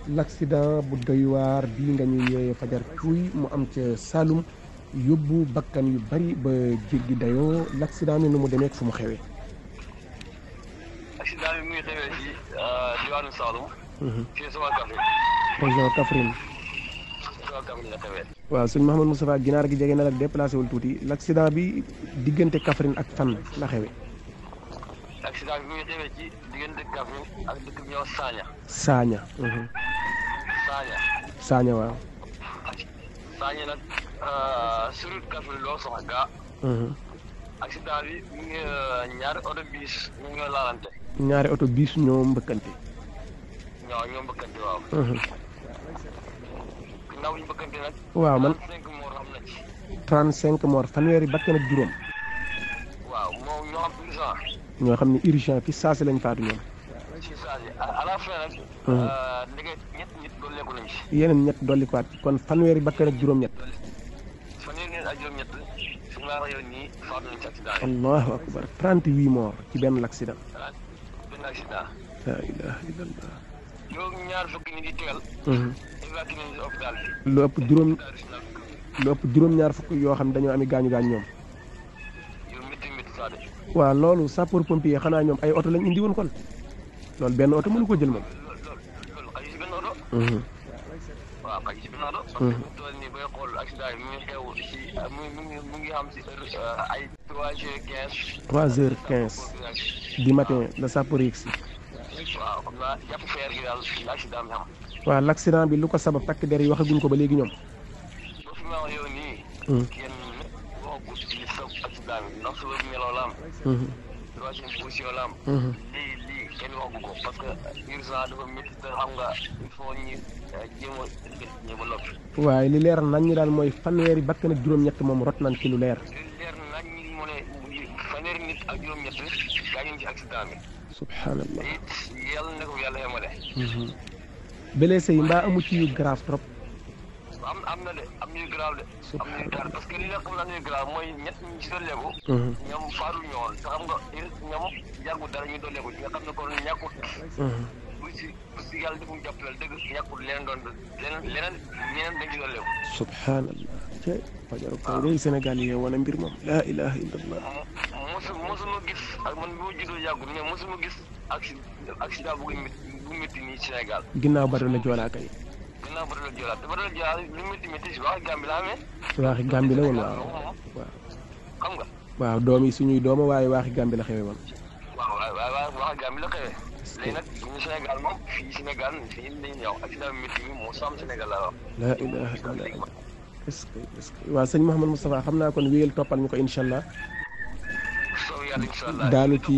l'accident bu doy waar bii nga ñu yee fajar cuuy mu am ca Saloum yóbbu bakkan yu bari ba jéggi dayoo l'accident mi nu mu demee ak fu mu xewee. accident bi mu ngi xewee ci diwaanu Saloum. fii sama Kaffrine. région Kaffrine. sama Kaffrine la xewee. waaw sëñ Mouhamadou Moustapha ginaar gi jege na la déplacé wul tuuti l'accident bi diggante Kaffrine ak fan la xewee. accident bi mu ngi xewee ci diggante Kaffrine ak dëkk bi ñëw Sagna. Sagna. Sagna. Sagna waaw. Sagna nag sur route Kaffrine loo soxla gaa. accident bi mu ngi ñaari oto biis ñu ngi laalante. ñaari oto biis ñoo mbëkkante. ñoo ñoo mbëkkante waaw. ginnaaw ñu mbëkkante nag. waaw man 35 morts am na ci. 35 morts fanweeri bakkan ak juróom. waaw moom ñoo xam urgent. ñoo xam ne urgent fi saasi lañ faatu ñoom. ci saa si à la fin nag. ndege ñett nit doon lekku nañ ci. yeneen ñett dolli ko waat kon fanweeri bakkan ak juróom-ñett. fanweeri nit ak juróom-ñett su ma la yow nii faatu nañ ci accident yi. allahu akbar 38 morts ci benn l'accident. benn accident. la ilaha illallah. yow ñaar fukki nit yi tegal. évacué nañ ci hôpital bi. lu ëpp juróom lu ëpp juróom-ñaar fukk yoo xam ne dañoo ami gaañu gaañ ñoom. yow métti métti saa de. waaw loolu sapeur pompier xanaa ñoom ay oto lañ indi woon kon loolu benn oto mënu ko jël moom. loolu loolu xaju si benn oto. waaw xaju si benn oto. parce que bu toll nii booy xool accident yi mu ngi xew si mu ngi mu ngi xam si ay trois heures quinze. 3 heures 15 du matin la sapeur yegg si. waaw xam naa jàpp feer gi daal la accident bi am. waaw l'accident bi lu ko sabab takk der yi waxaguñ ko ba léegi ñoom. ba fi ma wax yow nii. kenn waxagu ci li sabab accident bi ndax suba meloo la am. troisième position la am. lii lii kenn waxagu ko parce que urgent dafa métti te xam nga il faut ñu jéem a ñu ba noppi. waaye li leer nañ ñi daal mooy fanweeri bakkan ak juróom-ñett moom rot nañ ci lu leer. li leer nañ ñi mu ne fanweeri nit ak juróom-ñett gaañu ci accident bi. subhanallah. it yàlla na ko yàlla yemale. blessé yi mbaa amu ci yu grave trop. am am na de am ñuy grave de. am ñuy grave parce que li nga xam ne am ñuy grave mooy ñett ñi ci dolleeku. ñoom faatu ñoon te xam nga ñoom yàggu dara ñu dolleeku ci nga xam ne kon ñàkkut. bu si bu si yàlla defuñu jàppale dëgg ñàkkut leneen doon leneen leneen ñeneen dañ ci dolleeku. subhanallah. te fajaru kaw day Sénégal yi wane mbir moom laa ilaha illallah. mosu mosuma gis ak man bi ma juddoo yàggul mais mosuma gis accident accident bu métti bu métti nii Sénégal. ginnaaw bari la joolaa kay. ginnaaw ba doon joolaat te ba doon joolaat lu métti métti si wax Gàmbi la amee. waaxi Gàmbi la woon waaw waaw. xam nga. waaw doom yi suñuy dooma waaye waaxi Gàmbi la xewe woon. waaw waaw waaw wax Gàmbi la xewee. léegi nag ñu Sénégal moom fii Sénégal fii dañuy ñëw accident métti mi moo sam Sénégal la wax. laa ilaha illallah est-ce que est-ce que waaw sëñ Mouhamadou Moustapha xam naa kon wéyal toppal ñu ko incha allah. soow yàlla incha allah daanu ci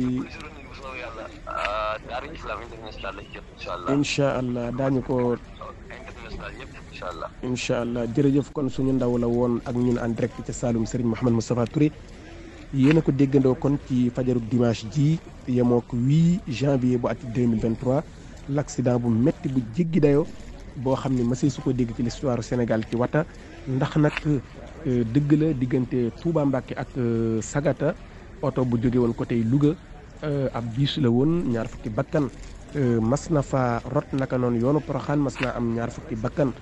soow yàlla daara islam international lañ jot incha allah. incha allah daañu ko international yëpp incha allah. incha allah jërëjëf kon suñu ndaw la woon ak ñun en direct ca Saloum Serigne Mouhamadou Moustapha Touré yéen a ko déggandoo kon ci fajarub dimanche ji yemoo ko 8 janvier bu at 2023 l'accident bu métti bu jéggi dayoo boo xam ne mësee su ko dégg ci l'histoire Sénégal ci wata ndax nag dëgg la diggante Touba Mbacké ak Sagata oto bu jóge woon côté Louga ab biis la woon ñaar fukki bakkan mas na fa rot naka noonu yoonu Poroxaan mas naa am ñaar fukki bakkan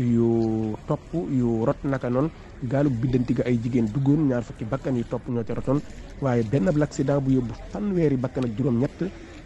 yu topp yu rot naka noonu gaalug biddanti ga ay jigéen duggoon ñaar fukki bakkan yu topp ñoo ca rotoon waaye benn ab l'accident bu yóbbu fanweeri bakkan ak juróom-ñett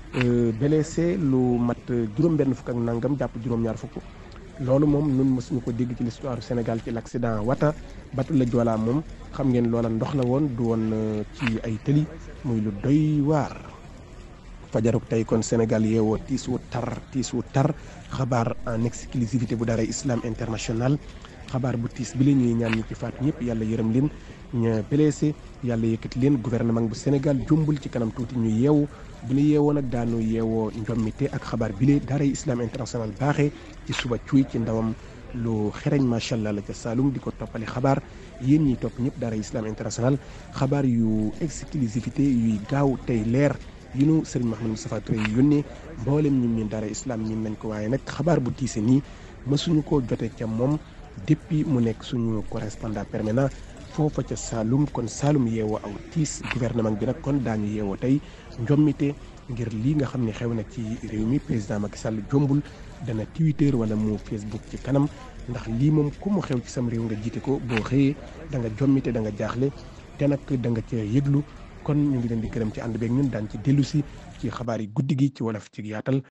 blessé lu mat juróom-benn fukk ak nangam jàpp juróom-ñaar fukk loolu moom nun mësuñu ko dégg ci l'histoire Sénégal ci l'accident wata batu la Joola moom xam ngeen loola ndox la woon du woon ci ay tëli muy lu doy waar fajaruk tey kon Sénégal yeewoo tiis wu tar tiis wu tar xabaar en exclusivité bu daaray Islam International xabaar bu tiis bi la ñuy ñaan ñi ci faatu ñëpp yàlla yërëm leen ña blessé yàlla yëkkati leen gouvernement bu Sénégal jombul ci kanam tuuti ñu yeewu bu ñu yeewoo nag daanu yeewoo njommite ak xabaar bi la daaray Islam International baaxee ci suba cuy ci ndawam lu xereñ macha allah la ca Saloum di ko toppali xabaar yéen ñi topp ñëpp daaray Islam International xabaar yu exclusivité yuy gaaw tey leer yu nu Serigne Mouhamadou Moustapha Touré yi yónnee mboolem ñun ñun daara islam ñun nañ ko waaye nag xabaar bu tiise nii mësuñu koo jotee ca moom depuis mu nekk suñu correspondant permanent foofa ca Saloum kon Saloum yeewoo aw tiis gouvernement bi nag kon daañu yeewoo tey njommite ngir lii nga xam ne xew na ci réew mi président Macky Sall jombul dana Twitter wala mu Facebook ci kanam ndax lii moom ku mu xew ci sam réew nga jiite ko boo xëyee da nga jommite da nga jaaxle te nag da nga cee yëglu kon ñu ngi leen di gërëm ci ànd beeg ñun daan ci dellu si ci xabaar yi guddi gi ci wolof ci yaatal